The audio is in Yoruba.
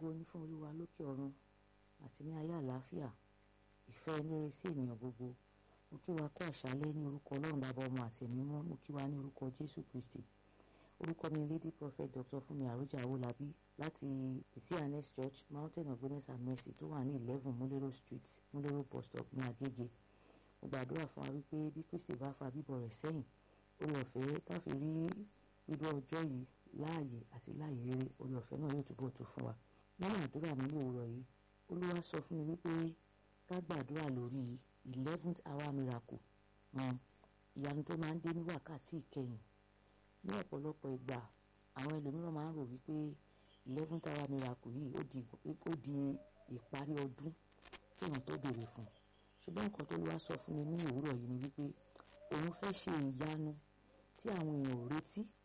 ògo ní fún olúwa lókè ọ̀run àti ní ayé àlàáfíà ìfẹ́ inúre sí ènìyàn gbogbo mo kí wa kú àṣálẹ́ ní orúkọ ọlọ́run bàbá ọmọ àti ẹ̀mí mọ́ mo kí wa ní orúkọ jésù kristi orúkọ mi lady prophet dr fúnmi àròjà awolabi láti cns church mountain of goodness and mercy tó wà ní eleven múlẹ́rọ̀ street múlẹ́rọ̀ bus stop ní agége mo gbàdúrà fún wa wípé bí kristi bá fa bíbọ̀ rẹ̀ sẹ́yìn orí ọ̀fẹ́ káfí rí irú ọjọ́ yìí láàyè àti láàyè rere orí ọ̀fẹ́ náà yóò túbọ̀ tó fún wa nínú àdúrà mi ní òwúrọ̀ yìí olúwa sọ fún mi wípé ká gbàdúrà lórí eleventh hour miracle ìyanu tó máa ń dé ní wákàtí ìkẹyìn ní ọ̀pọ̀lọpọ̀ ìgbà àwọn ẹlòmíràn máa ń rò wípé eleventh hour miracle yìí ó di ó di ìparí ọdún kéèyàn tó béèrè fún ṣùgbọ́n nǹkan tó lọ́wọ́ sọ fún mi ní òwúrọ̀ yìí ni wípé òun fẹ́ ṣe ìyanu tí àwọn èèyàn ò retí